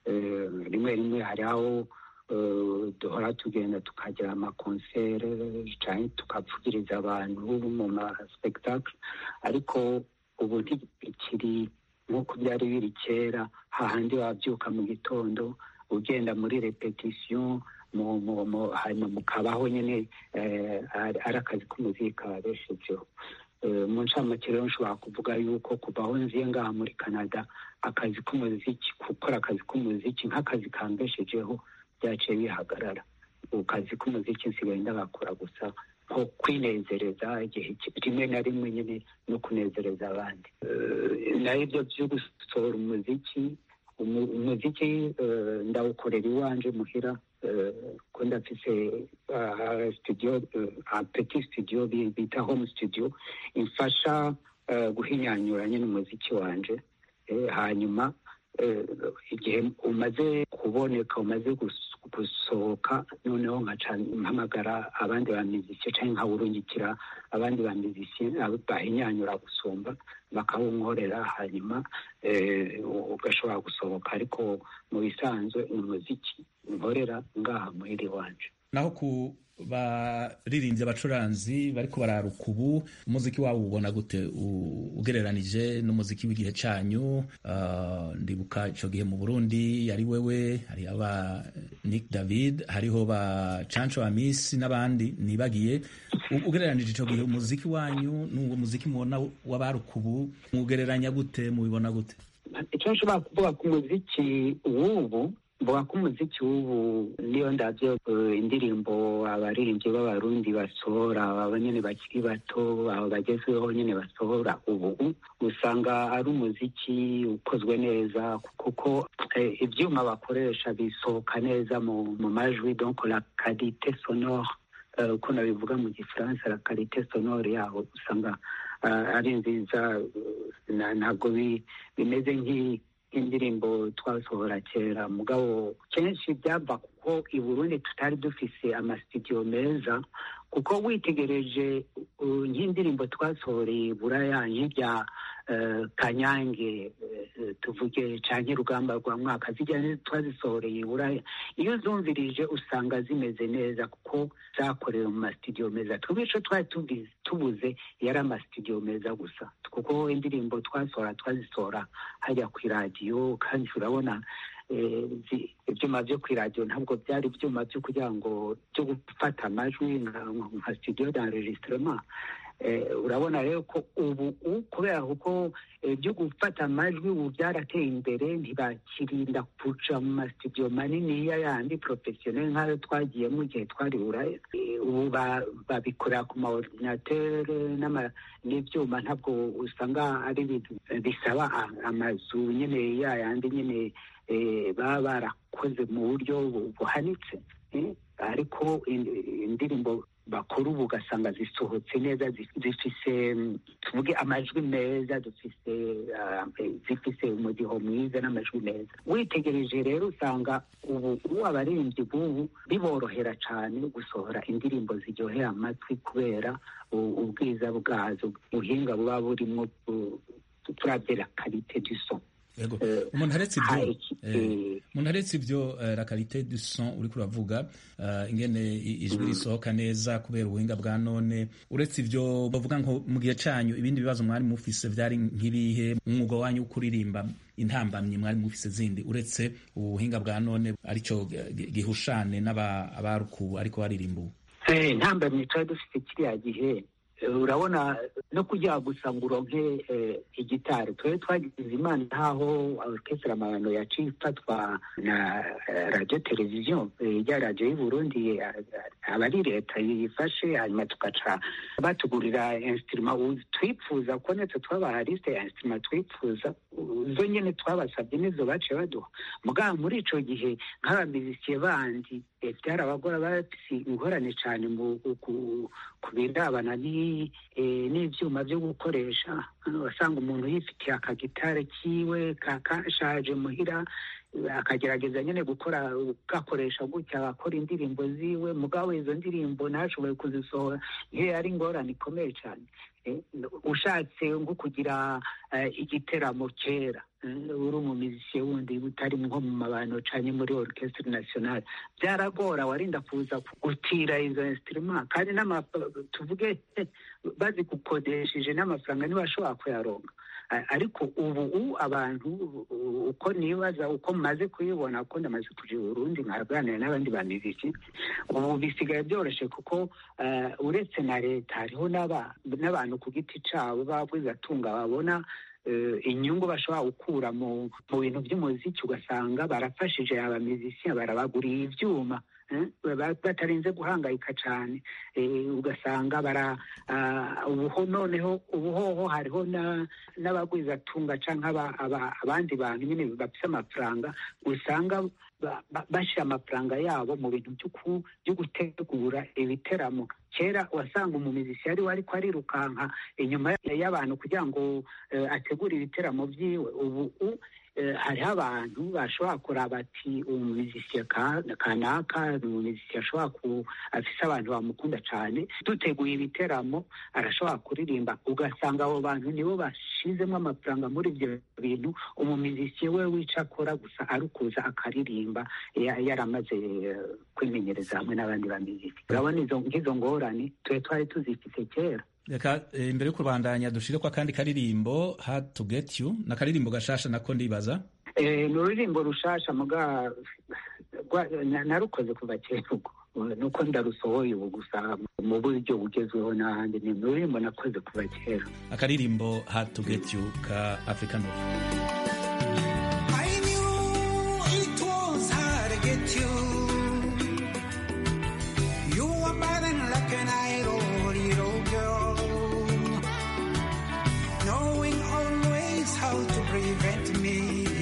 rimwe rimwe hari aho eh, duhora tugenda tukagira amakonsere cyane tukavugiriza abantu mu maspektakle ariko ubu ntibikiri nk'uko byari biri kera hahandi wabyuka mu gitondo ugenda muri repetisiyo mu- mu- mu- hanyuma mukabaho nyine eh, ari ari akazi k'umuziki kabeshejeho Eh, mu ncamake rero nshobora kuvuga yuko kuva aho nziye ngaha muri canada akazi k'umuziki gukora akazi k'umuziki nk'akazi kambeshejeho byaciye bihagarara ubu kazi k'umuziki nsigaye ndagakora gusa nko kwinezereza igihe ki- rimwe na rimwe nyine no kunezereza abandi Eh, naho ibyo byo gusohora umuziki umu- umuziki eh, ndawukorera iwanje muhira eh, ko ndafise ah, studio eh, ah, petit studio bi- bita home studio imfasha eh, guhinyanyura nyine umuziki wanje Eh, hanyuma eh, igihe umaze kuboneka umaze gus- gusohoka noneho nkaca mpamagara abandi bamizisiye cyangwa nkawurungikira abandi bamizisiye bahinyanyura gusumba bakawunkorera hanyuma eh, ugashobora gusohoka ariko mu bisanzwe ni umuziki nkorera ngaha muhiri wanje naho ku baririmbyi abacuranzi bariko bararuka ubu umuziki wabo ubona gute U- ugereranije n'umuziki w'igihe cyanyu Ah, ndibuka ico gihe mu burundi yari wewe hari aba nick david hariho ba canco amisi n'abandi nibagiye U- ugereranije ico gihe umuziki wanyu n'uwo muziki mubona w'abaruka ubu mugereranya gute mubibona gute icyo nshobora kuvuga ku muziki w'ubu mvuga ko umuziki w'ubu niyo ndabyo eh, indirimbo abaririmbyi b'abarundi basohora aba nyine bakiri bato aba bagezweho nyine basohora ubu usanga ari umuziki ukozwe neza kuko eh, ibyuma bakoresha bisohoka neza mu mu majwi donc la qualité sonore eh, uko nabivuga mu gifaransa la qualité sonore yaho usanga ah, ari nziza eh, na- ntabwo bi- bimeze nk'i- nk'indirimbo twasohora kera mugabo kenshi byava kuko i burundi tutari dufise amasitudiyo meza kuko witegereje uh, nk'indirimbo twasohoreye buraya nk'ibya eh, kanyange eh, tuvuge canke rugamba rwa mwaka zijya ni- twazisohoreye i buraya iyo uzumvirije usanga zimeze neza kuko zakorewe mu masitudiyo meza twebwe ico twari tubizi- tubuze yari amasitudiyo meza gusa kuko indirimbo twasohora twazisohora hajya ku iradiyo kandi urabona eh, zi- ibyuma byo ku iradiyo ntabwo byari ibyuma byo kugira ngo byo gufata amajwi nka nka studio d'enregistrement Eh, urabona rero ko ubu u- kubera kuko eh, byo gufata amajwi ubu byarateye imbere ntibakirinda kuca mu masitudiyo maniniya yandi porofesiyoneri nk'ayo twagiyemo igihe twari buraya Eh, ubu ba- babikorera ku ma ordinateur n'ama- n'ibyuma ntabwo usanga ari ibintu eh, bisaba a- amazu nyine ya yandi nyine eh, baba barakoze mu buryo bu- buhanitse eh, ariko in- indirimbo bakora ubu ugasanga zisohotse neza zi- zifise mm, tuvuge amajwi meza dufise ah, eh, zifise umudiho mwiza n'amajwi meza witegereje rero usanga ubu ubu abaririmbyi b'ubu biborohera cyane gusohora indirimbo ziryohera amatwi kubera u- ubwiza bwazo ubuhinga buba burimo bu- turavye karite du son Yego. Eh, umuntu aretse ibyo hari iki- eh, eh, umuntu aretse ibyo eh, la qualité du son uriko uravuga eh, ingene i- ijwi risohoka neza kubera ubuhinga bwa none uretse ibyo bavuga nko mu gihe canyu ibindi bibazo mwari mufise vyari nk'ibihe umwuga wanyu wo kuririmba intambamyi mwari mufise zindi uretse ubuhinga bwa none arico gi- gihushane n'aba- abaruku ariko baririmba ubu Eh, ntambamye twari dufite kiriya gihe eh, urabona no kugira gusa ngo uronke eh, igitari twari twagize imana nkaho orchestre amabano yaciye ifatwa na eh, radio televiziyo eh, rya radio y'u Burundi eh, aba ari leta yifashe hanyuma tugaca batugurira instrument ubu twipfuza ko natwe twabaha liste ya instrument twipfuza zo nyene twabasabye nizo baciye baduha mugabo muri ico gihe nk'abamizisiye bandi eh, byarabagora bafise ingorane cane mu ku- ku birabana ni- eh, n'ivyuma vyo gukoresha Hano wasanga umuntu yifitiye akagitare kiwe ka- kashaje muhira eh, akagerageza nyene gukora gakoresha gutya agakora indirimbo ziwe mugabo izo ndirimbo ntashoboye kuzisohora iyo ari ingorane ikomeye cane Eh, ushatse nko kugira eh, igiteramo kera eh, uri umumizisiye wundi utari nko mu mabano canye muri orchestre nationale byaragora warinda kuza gutira izo instrument kandi n'ama- tuvuge eh, bazigukodesheje n'amafaranga ntibashobora kuyaronka A- ariko ubu u abantu u- uko nibaza uko maze kuyibona ko ndamaze kuja i burundi nkaganira n'abandi bamiziki ubu bisigaye byoroshe kuko eh, uretse na leta hariho n'aba- n'abantu ku giti cabo bagwizatunga babona eh, inyungu bashobora gukura mu mu bintu by'umuziki ugasanga barafashije abamizisiya barabaguriye ivyuma eh, ba- batarinze guhangayika cane eh, ugasanga bara ah, ubuho noneho ubuhoho hariho na- n'abagwizatunga canke aba- aba- abandi bantu nyene bafise amafaranga usanga ba- ba- bashira amafaranga yabo mu bintu byo ku- byo gutegura ibiteramo kera wasanga umumizisi yari ariko arirukanka inyuma y'abantu kugira ngo eh, ategure ibiteramo vyiwe ubu u- eh, hariho abantu bashobora kuraba ati umumizisiye kanaka ni umumizisiye ashobora ku afise abantu bamukunda cane duteguye ibiteramo arashobora kuririmba ugasanga abo bantu nibo bashizemo amafaranga muri ivyo bintu umumizisiye we wica akora gusa ari ukuza akaririmba ya- yaramaze eh, kwimenyereza hamwe n'abandi bamiziki urabona izo nk'izo ngorane twe twari tuzifise kera reka eh, imbere yo kubandanya dushireko akandi karirimbo hard to get you na karirimbo gashasha nako ndibaza Eh, ni ururirimbo rushasha muga rwa- na- narukoze kuva kera ubwo nuko ndarusohoye ubu gusa mu buryo bugezweho n'ahandi ni ururirimbo nakoze kuva kera akaririmbo hard to get you ka african Love. I knew it was hard to get you. You were burning like an idol, little girl. Knowing always how to prevent me.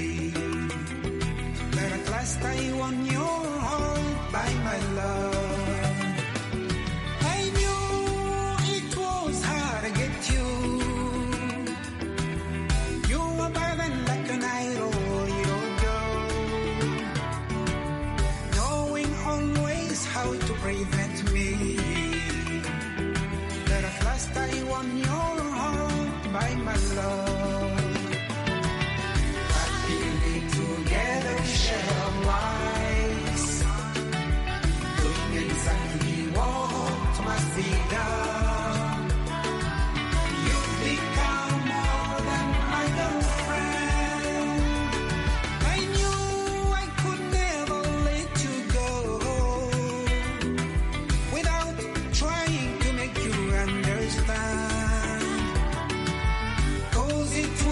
But at last I won your heart by my love. I knew it was hard to get you. You were burning like an idol, little girl. Knowing always how to prevent me. But at last I won your heart by my love. Happily together we share our lives. Doing exactly what must be done. You've become more than my girlfriend. I knew I could never let you go without trying to make you understand. Cause it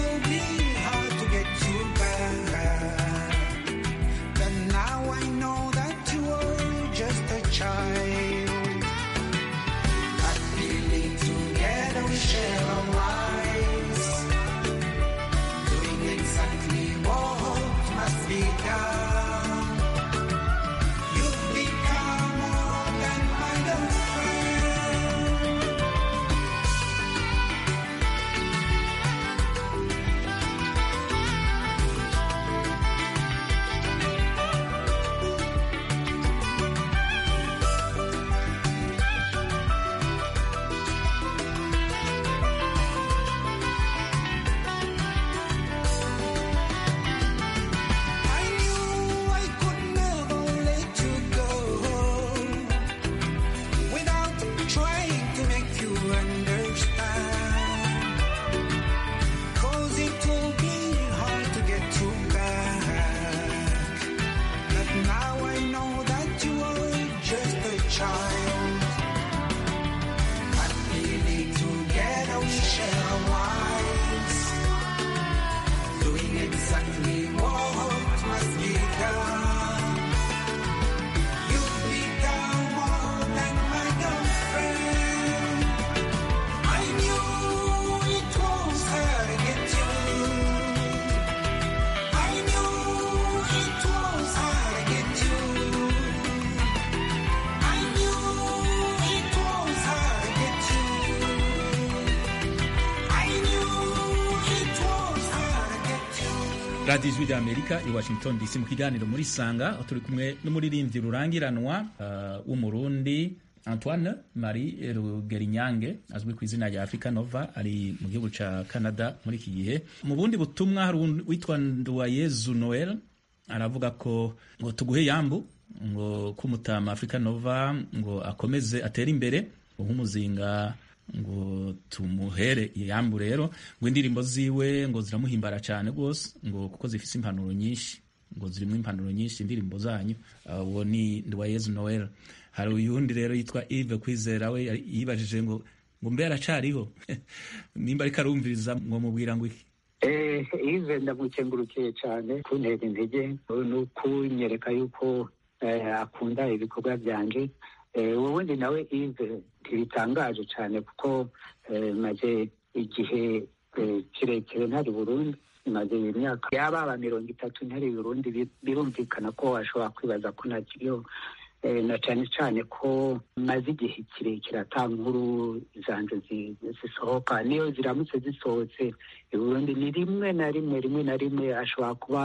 radiyo ijwi ry'amerika i washington dc mu kiganiro muri sanga aho turi kumwe n'umuririmbyi rurangiranwa uh, w'umurundi antoine marie rugerinyange azwi ku izina rya africa nova ari mu gihugu ca canada muri iki gihe mu bundi butumwa hari witwa nduwayezu noel aravuga ko ngo tuguhe yambu ngo kumutama africa nova ngo akomeze atere imbere nk'umuzinga ngo tumuhere yambu rero ngo indirimbo ziwe ngo ziramuhimbara cyane rwose ngo kuko zifise impanuro nyinshi ngo zirimo impanuro nyinshi indirimbo zanyu uwo uh, ni Nduwayezu Noel hari uyundi rero yitwa Yves Kwizera we yibajije ngo ngo mbe aracariho nimba ariko arumviriza ngo mubwira ngo iki eh Yves ndamukengurukiye cyane kuntera intege no kunyereka yuko akunda ibikorwa byanje ubundi nawe Yves ntibitangaje cyane kuko maze igihe kirekire ntari Burundi maze imyaka yababa mirongo itatu ntari Burundi birumvikana ko washobora kwibaza ko ntakiriho na cyane cyane ko maze igihe kirekire ata nkuru zanje zisohoka niyo ziramutse zisohotse i Burundi ni rimwe na rimwe rimwe na rimwe ashobora kuba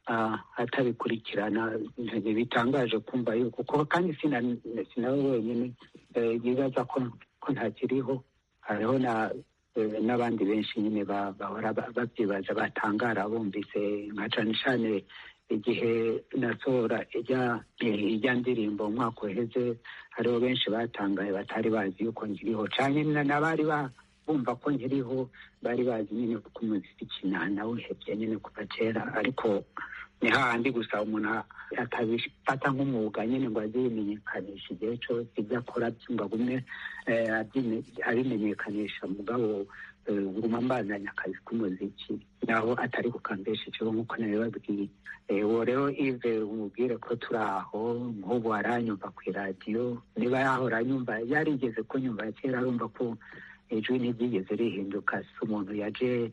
atabikurikirana bitangaje kumva yuko kuko kandi sinawe wenyine yibaza ko ntakiriho hariho n'abandi benshi nyine bahora babyibaza batangara bumvise nka cane cane igihe nasohora ijya ndirimbo umwaka uheze hariho benshi batangaye batari bazi yuko nkiriho cyane n'abari bumva ko nkiriho bari bazi nyine kuko umuziki nawuhebye nyine kuva kera ariko ni hahandi gusa umuntu atabifata nk'umwuga nyine ngo azibimenyekanisha igihe cyose ibyo akora ngo agume abimenyekanisha mugabo guma mbandanya akazi k'umuziki naho atari kukambeshejeho nk'uko nabibabwiye uwo rero ive umubwire ko turi aho nk'ubu aranyumva ku iradiyo niba yahora anyumva yarigeze kunyumva kera arumva ko ijwi ntiryigeze rihinduka si umuntu yaje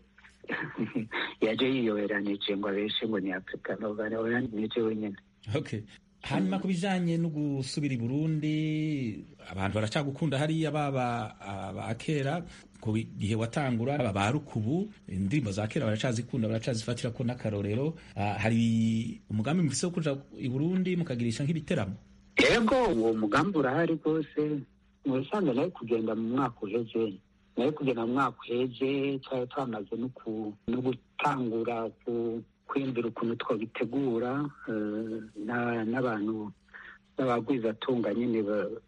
yaje yiyoberanije ngo abeshe ngo ni afurika nova nije wenyine okay hanyuma ku bijanye no gusubira i burundi abantu baracagukunda hariya baba abakera ku gihe watangura ba rukubu indirimbo za kera baracazikunda baracazifatira ko n'akarorero hari umugambi mufise wo kuja i burundi mukagirisha nk'ibiteramo yego uwo mugambi urahari rwose mubisanzwe nawe kugenda mu mwaka uheze nawe kugenda mu mwaka uheze twari twamaze no gutangura kwiyumvira ukuntu twabitegura n'abantu b'abagwizatunga nyine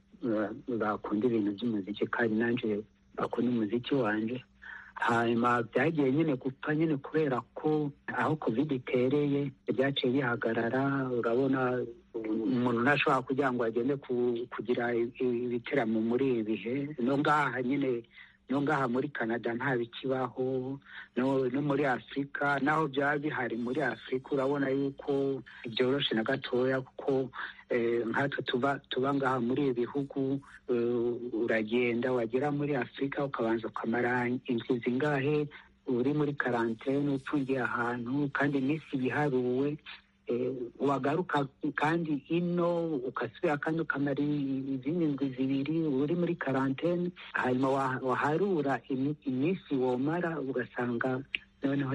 bakunda ibintu by'umuziki kandi nanjye bakunda umuziki wanjye hanyuma byagiye nyine gupfa nyine kubera ko aho covid itereye byaciye bihagarara urabona umuntu ntashobora kugira ngo agende kugira ibiteramo muri ibi bihe no ngaha nyine no ngaha muri canada nta bikibaho no muri afurika naho byaba bihari muri afurika urabona yuko byoroshe na gatoya kuko nkatwe tuba tuba ngaha muri ibi bihugu uragenda wagera muri afurika ukabanza ukamara inzu zingahe uri muri karantene upfungiye ahantu kandi iminsi yiharuwe wagaruka kandi ino ugasubira kandi ukamara izindi ndwi zibiri uri muri karantene hanyuma waharura iminsi womara ugasanga noneho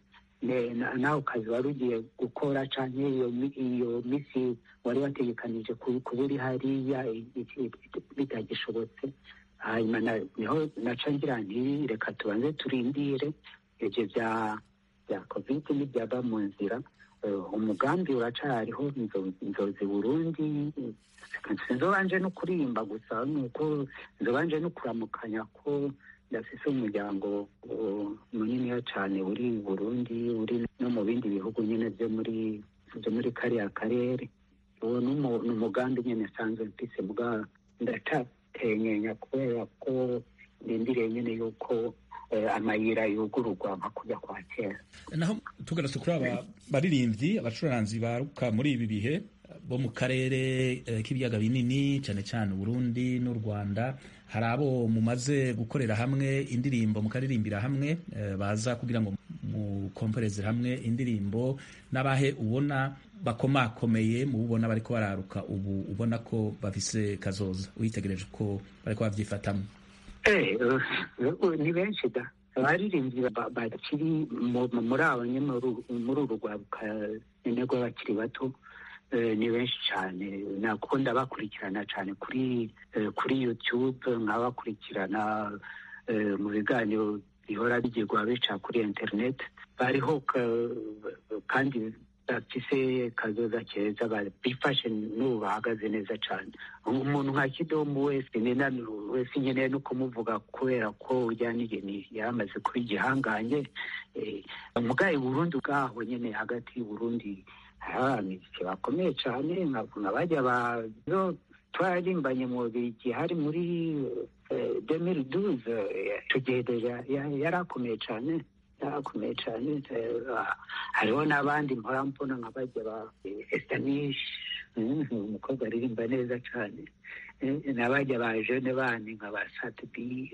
nawe ukazi wari ugiye gukora cyangwa iyo minsi wari wategekanije kuba uri hariya bitagishobotse hanyuma niho naca ngira nti reka tubanze turindire ibyo bya bya kovide n'ibyaba mu nzira umugambi uracariho inzozi burundi sinzobanje no kuririmba gusa nuko nzobanje no kuramukanya ko ndafise umuryango muniniya cyane uri burundi uri no mu bindi bihugu nyine byo muri byo muri kariya karere uwo ni umugambi nyine nsanzwe mfise bwa ndacatenyenya kubera ko ndindiriye nyine yuko amayira yugururwa nka kujya kwa kera naho tugarutse kuri aba baririmbyi abacuranzi baruka muri ibi bihe bo mu karere k'ibiyaga binini cyane cyane Burundi n'u Rwanda hari abo mumaze gukorera hamwe indirimbo mukaririmbira hamwe baza kugira ngo mukompereze hamwe indirimbo n'abahe ubona bakomakomeye mu ubona bariko bararuka ubu ubona ko bafise kazoza uyitegereje ko bariko babyifatamo ni benshi da abaririmbyi ba- bakiri mu- muri abo nyine muri- muri uru rwaruka nyine rw'abakiri bato eh, ni benshi cyane nako ndabakurikirana cyane kuri eh, kuri youtube nkabakurikirana eh, mu biganiro bihora bigirwa bica kuri internet bariho ka- kandi bafise kazoza keza ba- bifashe n'ubu bahagaze neza cyane umuntu nka kidomu wese nena wese nkeneye no kumuvuga kubera ko ujyaniye ni yaramaze kuba igihangange eh, mugaye burundi bwaho nyine hagati y'uburundi hari abamiziki bakomeye cyane nka nka bajya ba zo twararimbanye mu bigi hari muri demiri duze tugereja yari akomeye cyane yari akomeye cyane eh, hariho n'abandi mpora mbona nka bajya ba esitanishi umukobwa aririmba neza cyane Eh, n'abajya ba jene bandi nka ba satibi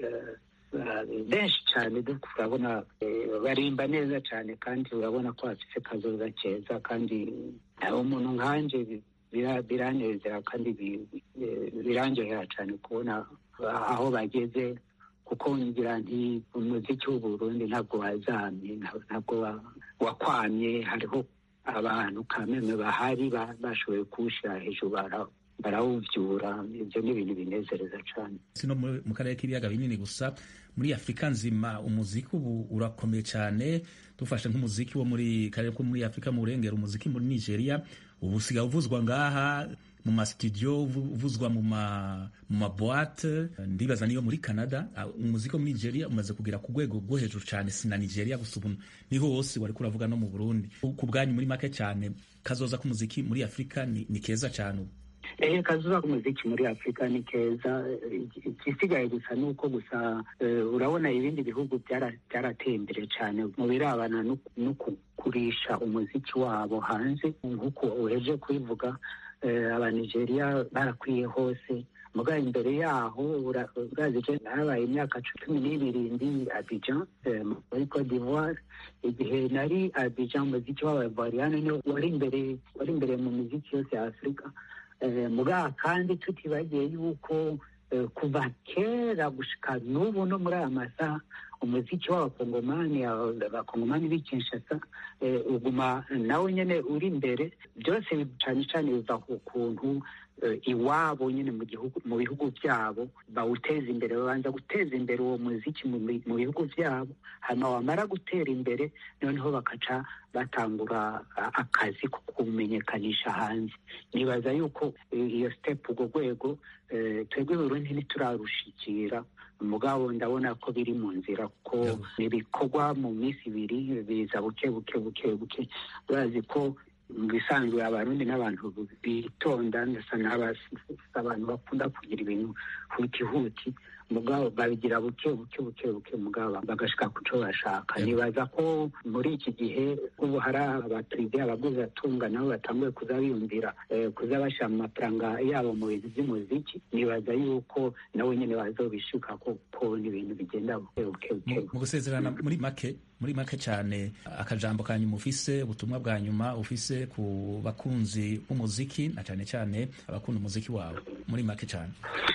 benshi cyane duk- urabona eh, barimba neza cyane kandi urabona ko bafite kazoza keza kandi eh, umuntu nkanje bi- bira- biranezera kandi bi- eh, birandyohera cyane kubona aho bageze kuko ngira nti umuziki w'uburundi ntabwo wazamye nta- ntabwo wa- wakwamye hariho abantu kameme bahari ba- bashoboye kuwushyira hejuru bara- barawuvyura ibyo ni ibintu binezereza cyane si no muri- mu karere k'ibiyaga binini gusa muri afurika nzima umuziki ubu urakomeye cyane dufashe nk'umuziki wo muri karere ko muri afurika mu burengero umuziki muri nigeria ubu usigaye uvuzwa ngaha mu masitudiyo uvu- uvuzwa mu ma mu maboate ndibaza niyo muri canada Ah, umuziki wo muri nigeria umaze kugera ku rwego rwo hejuru cyane si na nigeria gusa ubu niho hose wari kuravuga no mu burundi ku bwanyu muri make cyane kazoza k'umuziki muri afurika ni, ni keza cyane ubu ehe kazuba k'umuziki muri afurika ni keza Eh, igisigaye gusa ni uko gusa eh, urabona ibindi bihugu byara- byarateye imbere cyane mu birabana no no kugurisha umuziki wabo hanze nk'uko uheje kubivuga eh, abanigeriya barakwiye hose mugabo imbere yaho ura- urazi je nabaye imyaka cumi n'ibiri ndi abijan eh, muri cote d'ivoire igihe nari abijan umuziki w'abavariyani niwo wari imbere wari imbere mu miziki yose ya afurika Eh, mugabo kandi tutibagiye yuko eh, kuva kera gushika n'ubu no muri aya masaha umuziki w'abakongomani aba- abakongomani b'i kinshasa eh, uguma nawe nyine uri imbere byose cyane cyane biva ku kuntu eh, iwabo nyine mu gihugu mu bihugu byabo bawuteza imbere babanza guteza imbere uwo muziki mu bi- mu bihugu byabo hanyuma wamara gutera imbere noneho bakaca batangura a- akazi ko kumenyekanisha hanze nibaza yuko eh, iyo step urwo rwego eh, twebwe Burundi ntiturarushikira mugabo ndabona ko biri mu nzira kuko ibikorwa mu minsi ibiri biza buke buke buke buke urazi ko mu bisanzwe abarundi n'abantu bitonda ndasa n'abantu bakunda kugira ibintu huti huti mugabo babigira buke buke buke buke mugabo bagashika ku cyo bashaka nibaza ko muri iki gihe ubu hari abaperezida abaguzi atunga nabo batanguye kuza biyumvira eh, kuza bashyira mu mafaranga yabo mu bintu by'umuziki nibaza yuko nabo nyine bazobishuka kuko ni ibintu bigenda buke buke buke mu gusezerana muri make muri make cyane akajambo ka nyuma ufise ubutumwa bwa nyuma ufise ku bakunzi b'umuziki na cyane cyane abakunda umuziki wawe muri make cyane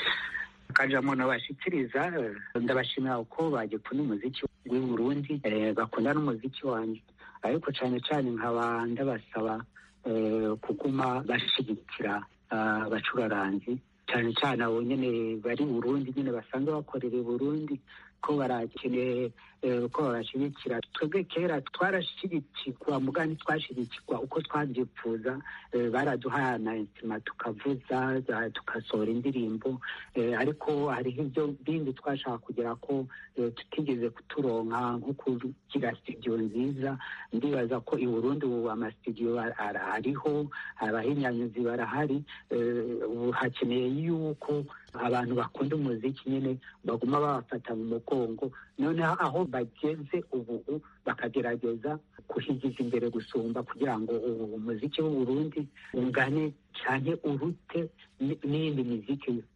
akajambo nabashikiriza eh, ndabashimira uko bagikunda umuziki w'i Burundi eh, bakunda n'umuziki wanjye ariko cyane cyane nkaba ndabasaba eh, kuguma bashigikira ah, abacuraranzi cyane cyane abo nyine bari Burundi nyine basanzwe bakorera i Burundi ko barakeneye eh, ko babashyigikira twebwe kera twarashyigikirwa mugani twashyigikirwa uko twabyipfuza eh, baraduhaye amainstrima tukavuza za- tugasohora indirimbo eh, ariko hariho ibyo bindi twashaka kugira ko eh, tutigeze kuturonka nko kugira studio nziza ndibaza ko i Burundi ubu amasitudiyo ar- ar- ariho abahinyanyuzi barahari eh, ubu hakeneye yuko abantu bakunda umuziki nyine baguma babafata mu mugongo noneho aho bageze ubu bakagerageza kuhigiza imbere gusumba kugira ngo ubu umuziki w'u Burundi ungane cyane urute n- n'iyindi miziki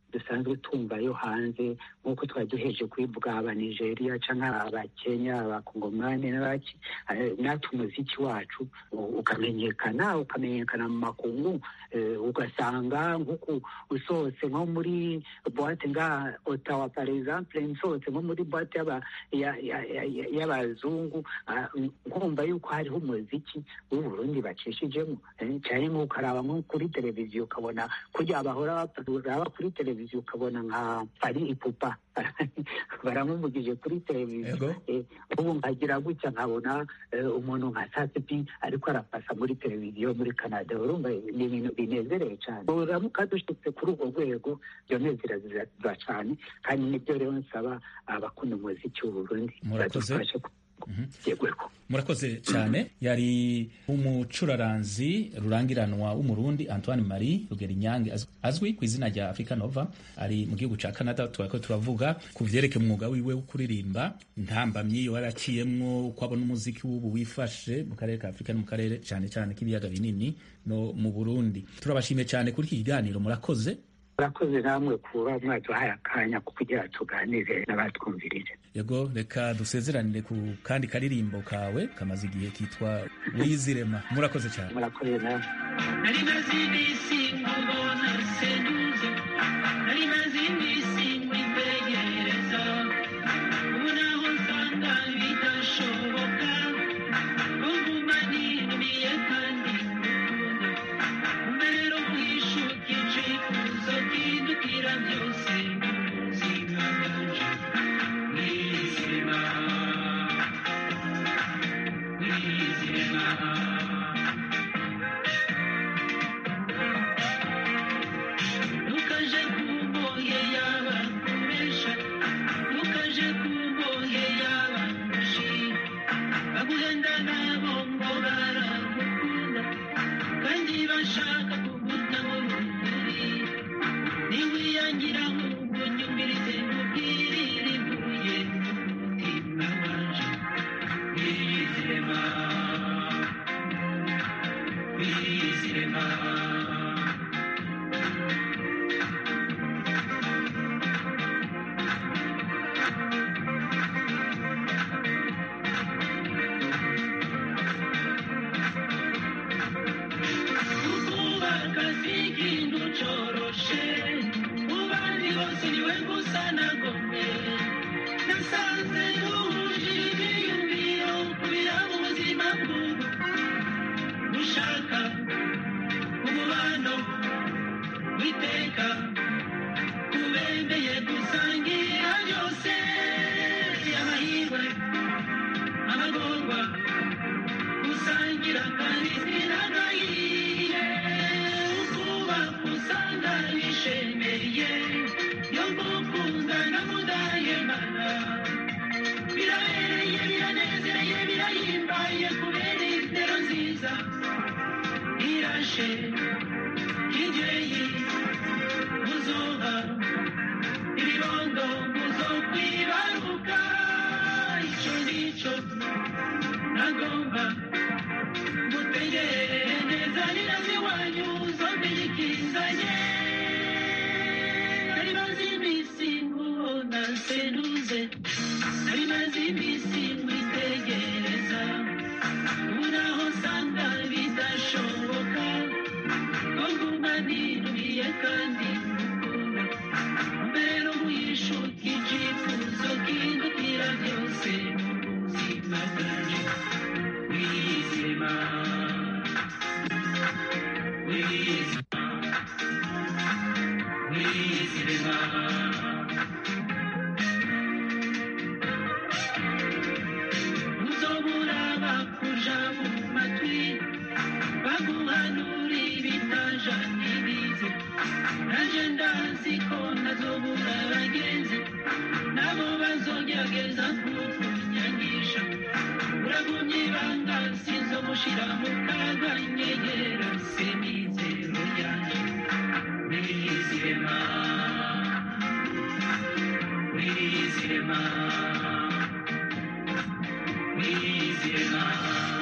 dusanzwe tumva yo hanze nk'uko twari duheje kubivuga aba nigeria cyangwa abakenya abakongomani n'abaki eh, natwe umuziki wacu u- ukamenyekana ukamenyekana mu makungu eh, ugasanga nk'uku usohotse nko muri boite nga otawa par exemple nsohotse nko muri boite y'aba- ya- ya- ya- ya- y'abazungu ah, nkumva yuko hariho umuziki w'uburundi bacishijemo eh, cyane nk'uko araba nko kuri televiziyo ukabona kurya bahora uraba kuri televiziyo ukabona nka ari ipupa baramumugije kuri televiziyo Yego. Eh, ubu nkagira gutya nkabona eh, umuntu nka sasipi ariko arapasa muri televiziyo muri canada urumva ni ibintu binezereye cyane uramuka dushitse kuri urwo rwego byonezera ziraza cyane kandi nibyo rero nsaba abakunda umuziki w'uburundi Murakoze. badufashe kugegweko murakoze cyane yari umucuraranzi rurangiranwa w'umurundi antoine marie rugerinyange az- azwi ku izina rya africa nova ari mu gihugu cya canada turako turavuga ku vyerekeye umwuga wiwe wo kuririmba ntambamyi yo yaraciyemwo uko abona umuziki w'ubu wifashe mu karere ka afurika no mu karere cyane cyane k'ibiyaga binini no mu burundi turabashimiye cyane kuri iki kiganiro murakoze murakoze namwe kuba mwaduhaye akanya ko kugira tuganire n'abatwumvirije yego reka dusezeranire ku kandi karirimbo kawe kamaze igihe kitwa wizirema murakoze cyane murakoze namwe nari maze iminsi nkubona seduze nari maze iminsi nkwitegereza ubu naho nsanga bidashoboka ko nguma ninumiye kandi ngukunda umbe rero mwishuka icifuzo kindukira byose mu buzima bwanje mwizirema mwizirema ntukaje kumbohe yaba kubesha ntukaje kumbohe yaba gushira baguhenda nabo ngo baragukunda kandi bashaka kuguta mu rukuri niwiyangira nk'ubu nyumvirize nkubwirire ivuye mu mutima wanje wizirema wizirema kubaka si ikintu coroshe mu bandi bose niwe gusa nagomwe nasanze duhuje ibyiyumviro kubira mu buzima bw'ubu gushaka umubano witeka kubembeye gusangira byose amahirwe amagorwa gusangira kandi sinagahiye ukuba usanga bishemeye yo gukunda na mudahemana birabereye biranezereye birahimbaye kubera intero nziza irashe kigeye muzoba ibibondo muzokwibaruka icyo nicyo nagomba mutegere neza nirazi wanyu zombi ikizanye nari maze iminsi nkubona seduze nari maze iminsi mwitegereza ubu naho nsanga bidashoboka ko nguma ninumiye kandi ngukunda mbere mwishuka icyifuzo kindukira byose mu buzima bwanje wizima wizima wizima uzobura bakuja mu matwi baguhanura ibitajanirize naje ndazi ko ntazobura abagenzi nabo bazogerageza kukunyangisha uragumye ibanga sinzomushira mu kaga nyegera semizero yanje wizirema wizirema wizirema